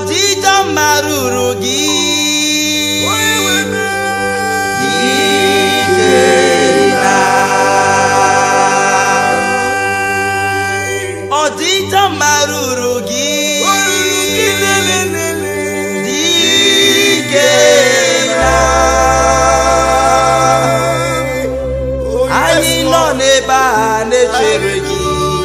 ọdịdọ mma ruru gị ike na ọdịdọ mma ruru gị ike na anyị nọ n'ebe a na-echere gị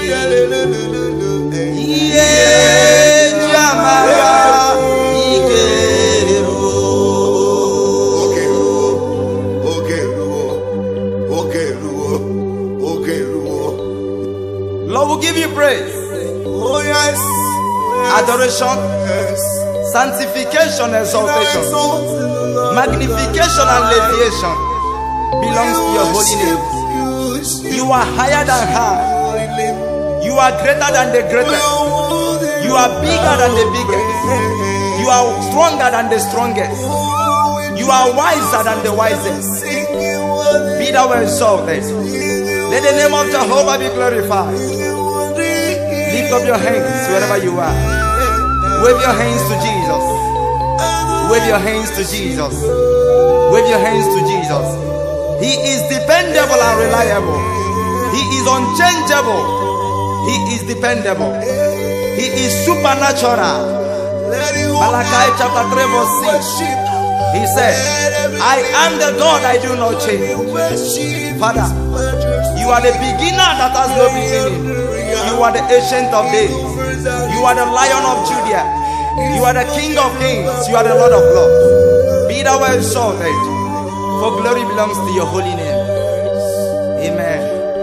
ihe ji amara ike ruo Oge ruo, oge ruo, oge ruo, oge ruo. Lord will give you praise Oh yes, adoration yes. sanctification exaltation Exalt the Lord. magnification and elevation belongs to your holy name you are higher than high you are greater than the greatest you are bigger than the biggest you are stronger than the strongest you are wiser than the wisest be thou exalted let the name of jehovah be glorified lift up your hands wherever you are wave your hands to jesus wave your hands to jesus wave your hands to jesus he is dependable and reliable he is unchangeable he is dependable he is supernatural malachi chapter 3 verse 6 he said i am the god i do not change father you are the beginner that has no beginning you are the ancient of days you are the lion of judah you are the king of kings you are the lord of lords be thou exalted for glory belongs to your holy name amen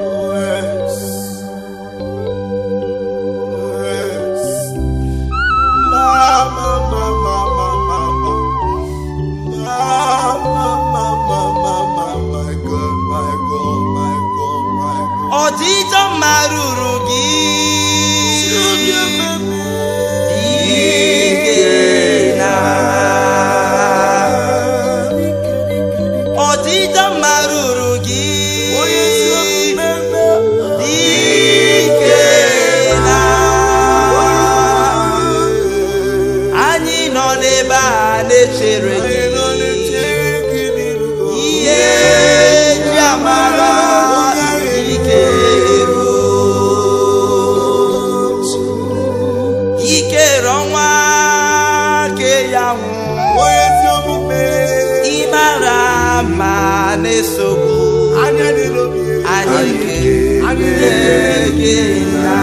ọdịdọ mma ruru gị ike na ọdịdọ mma ruru gị ike na anyị nọ n'ebe a na-echere gị ihe ji amara ike ruo ikere ọnwa ke ya nwụ ịmara ma na-esogbu anyị kere gị na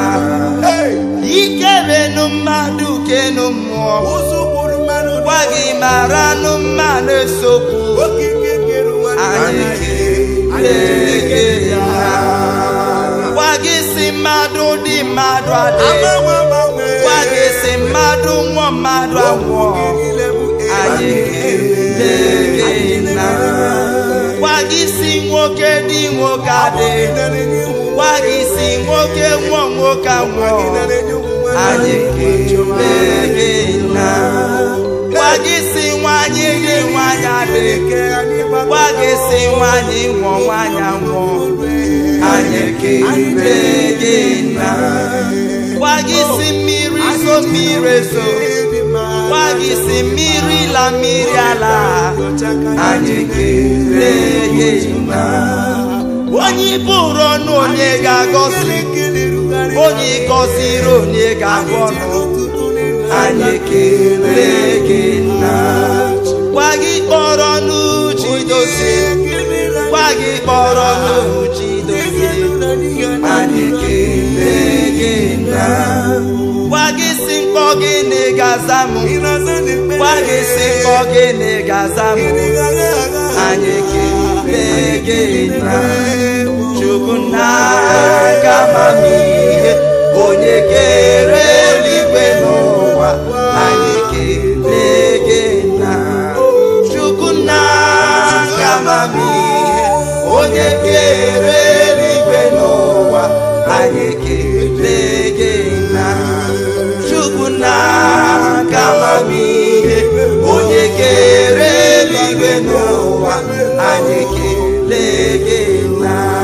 ikerenu mmadụ kenu mmụọ gwa gị mara nụ mma na-esogbu anyị kere gị na gwa gị si mmadụ dị mmadụ adị gwa gị si mmadụ nwụọ mmadụ anwụọ anyị kele gị na gwa gị si nwoke dị nwoke adị gwa gị si nwoke nwụọ nwoke anwụọ anyị kele gị na gwa gị si nwanyị dị nwanyị adị gwa gị si nwanyị nwụọ nwanyị anwụọ anyị kele gị na gwa gị si mmiri zo mmiri ezo gwa gị si mmiri la mmiri ala anyị kele gị na onye bụrụ ọnụ onye ga-agọzi onye gọziri onye ga-agụ ọnụ anyị kele gị na gwa gị kpọrọ n'uchi dozie gwa gị kpọrọ n'uchi dozie anyị kele gị na gwa gị si mkpọ gị na ị ga-aza m gwa gị si mkpọ gị na ị ga-aza m anyị kele gị na chukwu na aka amamihe onye kere eluigwe n'ụwa anyị kele gị na chukwu na aka amamihe onye kere eluigwe n'ụwa anyị kele gị na chukwu na aka amamihe onye kere eluigwe n'ụwa anyị kele gị na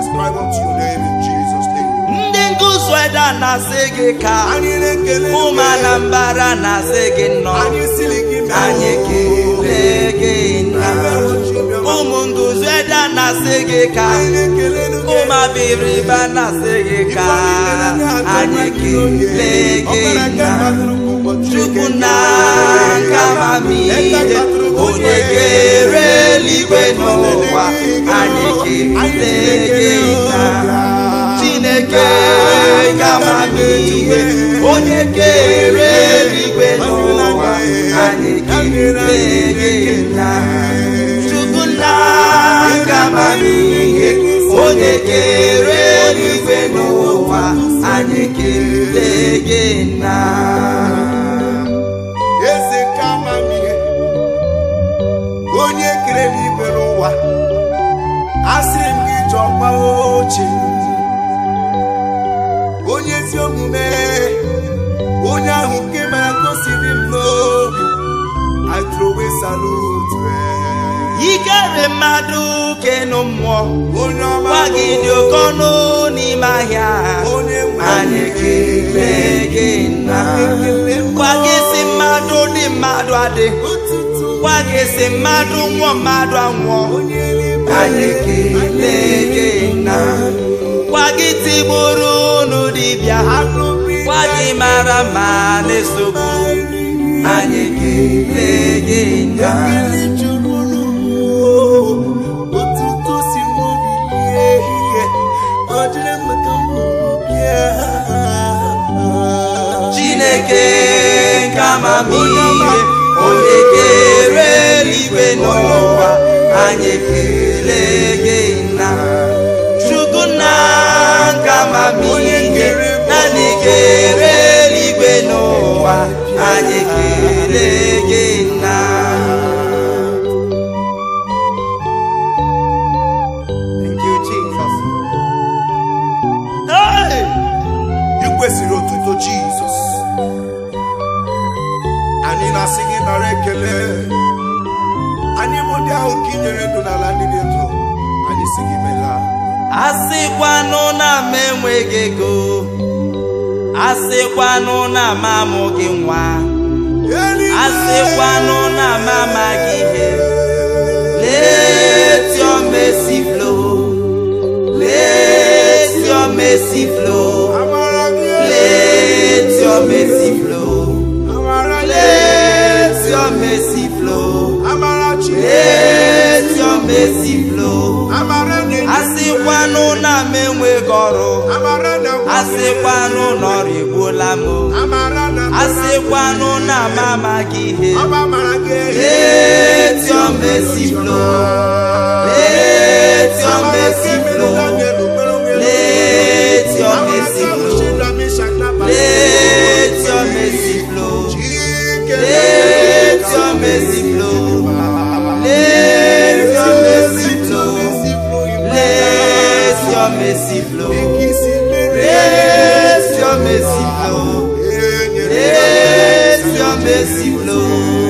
ascribe unto your name in Jesus' name. ndị nguzo eda na-asị gị ka Anyị na-ekele ụmụ gị. anambara na-asị gị nnọọ Anyị siri gị mee. anyị kelee gị nna ụmụ nguzo eda na-asị gị ka Anyị na-ekele gị. ụmụ abịrịba na-asị gị ka anyị kelee gị nna chukwu na nka amamihe onye kere eluigwe n'ụwa anyị kelee gị nna chineke ka amamihe onye kere eluigwe n'ụwa anyị kelee gị nna chukwu na nka amamihe onye kere eluigwe n'ụwa anyị kelee gị nna eze nke amamihe onye kere n'igwe n'ụwa asịrị m gị chọkwa oche onye ezi omume onye ahụ nke mere ka o si dị m n'obi I throw a salute ikere mmadụ kenu mmụọ onye ọma gwa gị dị oke ọnụ n'ime ahịa onye nwe anyị kelee gị nna gwa gị si mmadụ dị mmadụ adị otuto gwa gị si mmadụ nwụọ mmadụ anwụọ onye eluigwe anyị kelee gị nna gwa gị tigburu unu dibịa gwa gị mara ma na-esogbu anyị kelee gị nna Ekele juru n'ụwa, otuto si n'obi bịa ehihie, ọ dịrị m ka m hụrụ bịa. chineke nke amamihe onye kere eluigwe n'ụwa anyị kelee gị nna chukwu nna nke amamihe naanị kere eluigwe n'ụwa anyị kelee gị nna Thank you, Jesus. Hey! I kwesịrị otuto Jizọs. Anyị na-asị gị nara ekele. Anyị bụ ndị ahụ nke i nyere ndụ n'ala ndị dị ndụ. Anyị sị gị mela. asịkwanụ na m enweghị ego asịkwanụ na m amụghị nwa asịkwanụ na m amaghị ihe let your mercy flow let your mercy flow Amara gị. let your mercy flow Amara gị. let your mercy flow Amara Chineke. let your mercy flow Amara gị. asịkwanụ na m enweghị ọrụ Amara na asịkwanụ na ọrụ egbuola m o. Amara na asịkwanụ na m amaghị ihe Ọba mara gị. let your mercy flow let your mercy flow let your mercy flow let your mercy flow let your mercy flow let your mercy flow let your mercy flow let your mercy flow let your mercy flow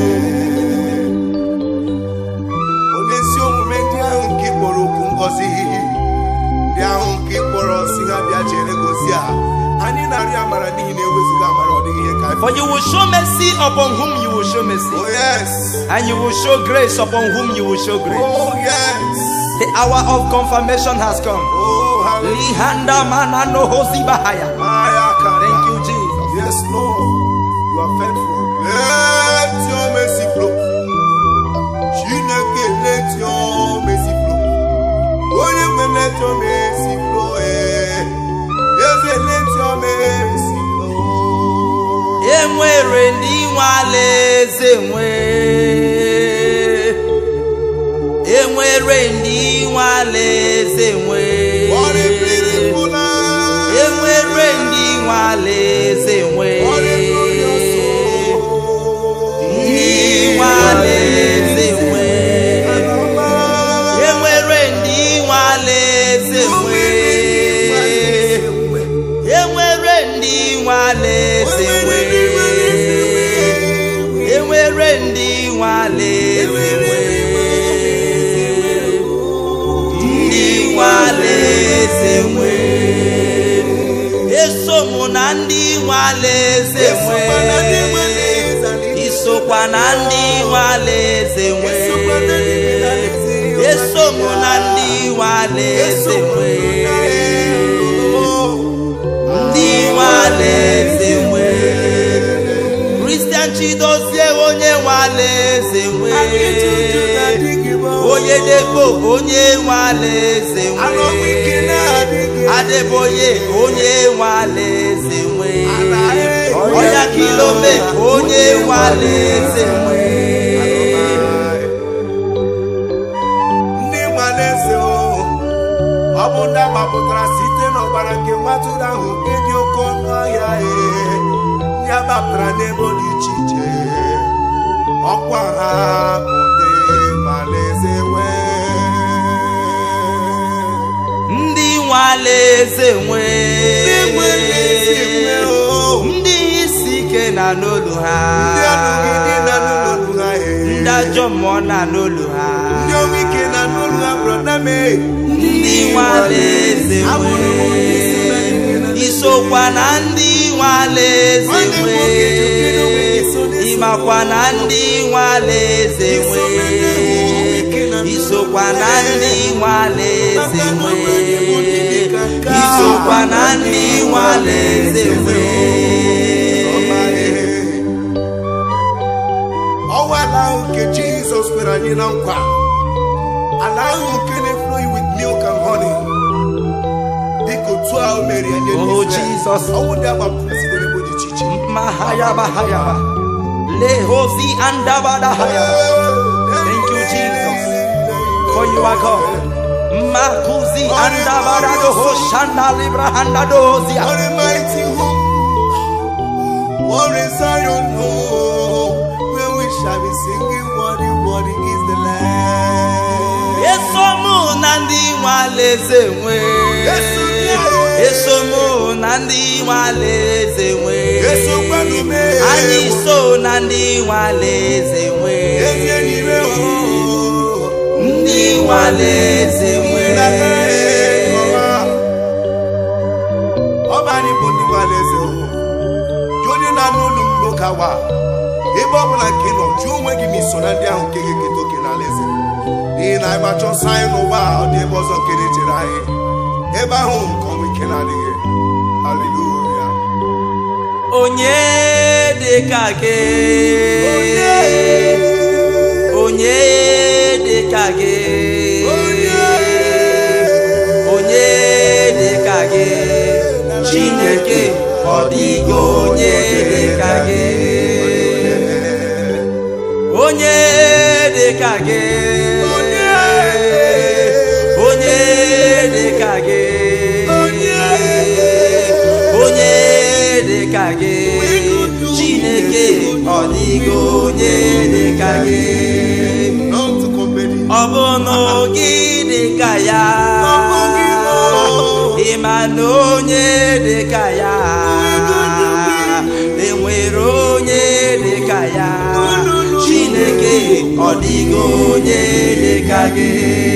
onye ezi omume ndị ahụ nke ị kpọrọ okwu ngọzi ndị ahụ nke ị kpọrọ si ha bịa jere gozi a anyị na-arịọ amara n'ihi na eweziga amara ọ dịghị ihe ka For you will show mercy upon whom you will show mercy, oh yes and you will show grace upon whom you will show grace. oh yes The hour of confirmation has come. oh hallelujah Lihanda manano hosi bahaya. Thank you, Jesus. yes lord you are faithful let your mercy flow chineke let your mercy flow onye nwe let your mercy flow eh eze let your mercy flow enwere ndị nwe alaeze nwe enwere ndị nwe alaeze nwe What a beautiful life. enwere ndị nwe alaeze nwe What a glorious soul. ndị nwe alaeze nwe enwere ndị nwe alaeze nwe enwere ndị nwe alaeze nwe enwere ndị nwe alaeze nwe ndị nwe ndị nwe alaeze nwe Esokwa na ndị nwe alaeze isokwa na ndị nwe alaeze nwe Esokwa na ndị nwe alaeze nwe. eso m na ndị nwe alaeze nwe ndị nwe alaeze nwe kristian chidozie onye nwe alaeze nwe onye debo onye nwe alaeze nwe adeboye onye nwe alaeze nwe ọya kilome onye nwe alaeze nwe ndị nwalaeze o ọ bụ ndị agbapụtara site n'ọbara nke nwatụrụ ahụ nke dị oke ọnụ ahịa ee ndị agbapụtara n'ebe dị iche iche ọkwa ha bụ ndị nwalaeze wee ndị nwe alaeze nwe Ndị nwe alaeze nwe o. ndị isi ike na n'olu ha ndị ọnụgide na n'ụlọ ha ee ndị ajọ mmụọ na n'olu ha ndị ọnwụ ike na n'ụlọ ha brọda mee ndị nwe alaeze Abụrụ m onye isi na ndị nwe na- nwe isokwa na ndị nwe alaeze Nwanne m nwe nwoke Jokere onwe gị so n'isi. ịmakwa na ndị nwe alaeze nwe Iso na ndị nwe ike na ndị isokwa na ndị nwe alaeze Maka na nwe onweghị onye dị ka nke a. isokwa na ndị nwe alaeze nwe ọwa ala ahụ nke jizọs kwere anyị na nkwa ala ahụ nke na-efloyi with milk and honey dịka otu ahụ mere ya nye ndị Oh, Izrel. Jesus. ọnwụ ndị agbapụrụ site n'ebo dị iche iche mahayaba hayaba lehozi andabada hayaba Thank you, Jesus. for you are God makuzi andabada doho shanda libra handa dozia What a mighty home. What is Zion home? Where we shall be singing, Worthy, worthy is the Lamb. eso mụ na ndị nwe alaeze nwe Eso mụ. eso mụ na ndị nwe alaeze nwe Eso kwanu me. anyị so na ndị nwe alaeze nwe Ezi enyi me, oh. ndị nwe alaeze nwe ọba anyị bụ ndị nwere eze ụhụ gị onye na-anụ olu m n'oge awa ebe ọ bụla nke ị nọ jụọ onwe gị ma iso na ndị ahụ nke ga-eketa oke n'ala eze n'ihi na anyị gbachọ ọsọ anyị n'ụwa a, ọ dị ebe ọzọ nke na-echere anyị ebe ahụ nke ọnwụ ike na-adịghị haleluya onye dị ka gị onye dị ka gị onye dị ka gị chineke ọ dịghị onye dị ka gị onye dị ka gị onye dị ka gị onye dị ka gị chineke ọ dịghị onye dị ka gị Not to compare it. ọ bụ n'oge dị ka ya ịma na onye dị ka ya enwere onye dị ka ya chineke ọ dịghị onye dị ka gị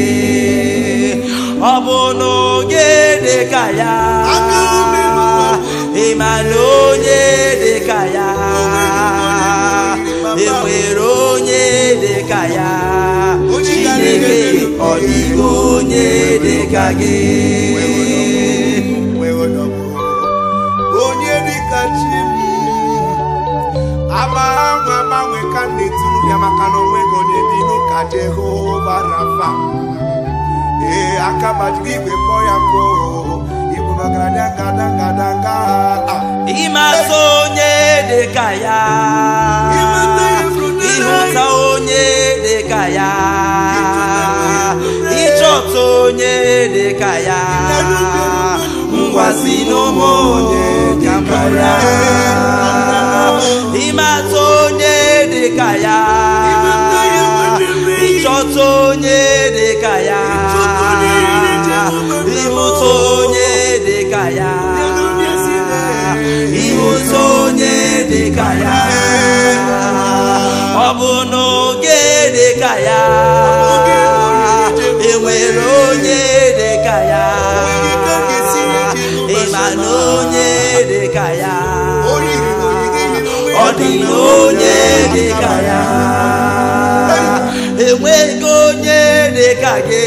ọ bụ n'oge dị ka ya ịma na onye dị ka ya enwere onye dị ka ya chineke ọ dịghị onye dị ka gị onye dịka chi m agbanwe agbanwe ka m na-eturu ya maka na onweghị onye dị n'ụka jehova rafa ee aka gbajiri igwe kpọọ ya nkụ igwe magaranya ngada ngada nga ịmata onye dị ka ya ịhụta onye dị ka ya ịchọta onye dị ka ya ngwazi n'ụmụ onye ka mbara ịmata onye dị ka ya ịchọta onye dị ka ya ịhụta onye dị ka ya ịhụta onye dị ka ya ọ bụ n'oge dị ka ya enwere onye dị ka ya ịma na onye dị ka ya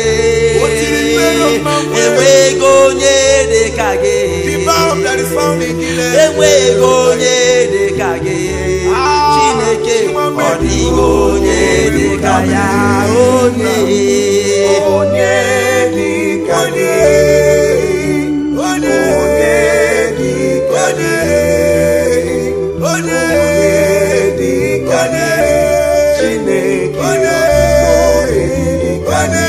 O tiri mmeri mmanwụ. enweghị onye dị ka gị The balm that is found in Gilead. enweghị onye dị ka gị chineke ọ dịghị onye dị ka ya onye Onye dị ka gị. Onye dị ka gị. Onye dị ka gị. Chineke. Onye dị ka gị.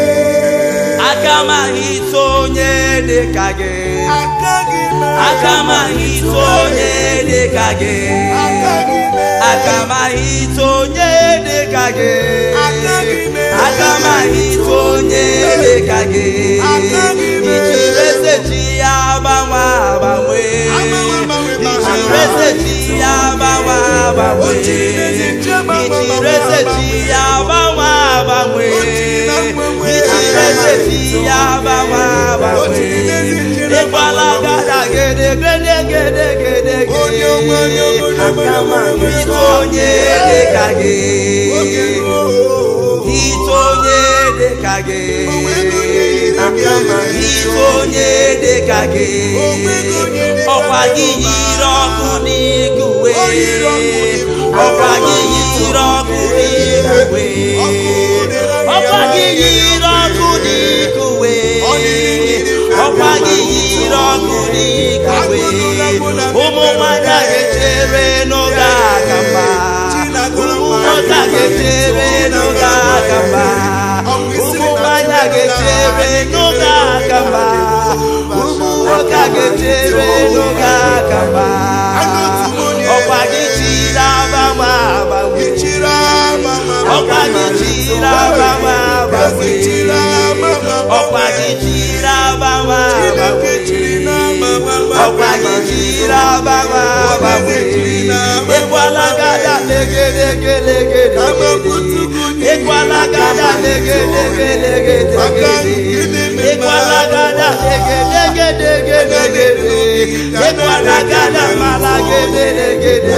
aka m ahịta onye dị ka gị Agaghị m aka m ahịta onye dị ka gị Agaghị m aka m ahịta onye dị ka gị Agaghị m aka m ahịta onye dị ka gị Agaghị m ijiri eze chi ya gbanwe agbanwe Agbanwe, agbanwe, ijiri eze chi ya gbanwe agbanwe O jiri ezi nche gbanwe, ijiri eze chi ya gbanwe agbanwe O jiri na mgbanwe ijiri eze chi ya gbanwe O jiri n'ezi agbanwe nche na ịgbala mgbanwe. gada gede gede gede gede Onye ọma, onye ọma, onye ọma, aka m onye ọma, ahịta onye dị ka gị Oge ruo. Hite onye dị ka gị Onwego onye yiri gị. Hite onye dị ka gị Onwego onye dị ka ọkwa gị gị. yiri ọkụ n'ikuwe O yiri ọkụ n'ikuwe. ọkwa gị yiri ọkụ n'ikuwe Ọkụ dịrị anyị ọkwa gị amaghị. yiri ọkụ n'ikuwe Ọ dịrị gị. ọkwa gị yiri ọkụ n'ikuwe Agụnụla mụ na ụmụ nwanyị a ga-echere n'oge aka mma ụmụ nwoke a ga-echere n'oge aka mma ụmụ nwanyị a ga-echere n'oge aka mma ụmụ nwoke a ga-echere n'oge aka mma ọkwa gị chiri agbanwe agbanwe Ichiri ama ma ọkwa gị chiri agbanwe agbanwe Ichiri ama ma ọkwa gị chiri agbanwe Chineke agbanwe chiri n'ama ma ma ọkwa gị chiri agbanwe agbanwe ịkwala gada legedegedegede ịkwala gada legedegedegede ịkwala gada legedegedegede ịkwala gada mala gedegedegede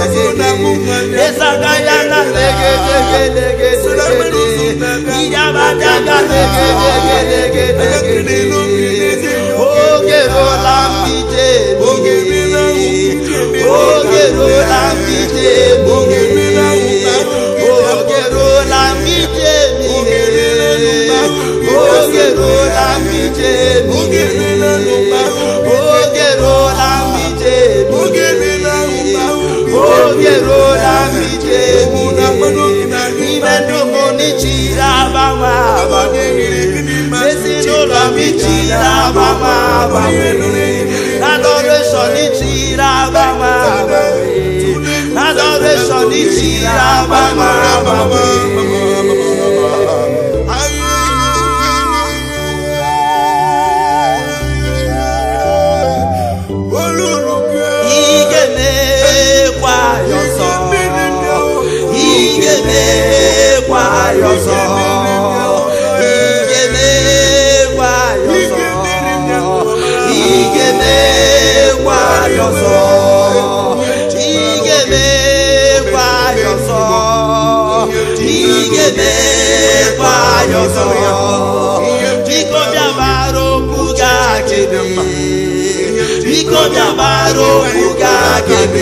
ịsaga ya na legedegedegede iyabadaga legedegedegede oge rola mbije Oge mmiri ahụ oge rola mbije Oge mmiri ahụ oge rola mbije oge rola mbije Oge mmiri ahụ oge rola mbije Oge mmiri ahụ oge rola mbije Ụmụ na mmanụ gị na gị ime ndụ m n'ichiri agbanwe agbanwe ezinụlọ m ichiri agbanwe agbanwe adoration ichiri agbanwe agbanwe adoration ichiri agbanwe agbanwe ị ga-emekwa ya ọzọ ị ga-emekwa ya ọzọ ị ga-emekwa ya ọzọ ị ga-emekwa ya ọzọ ị ga-emekwa ya ọzọ ị ga-emekwa ya ọzọ biko bịa gbara okwu gị akịdị biko bịa gbara okwu gị akịdị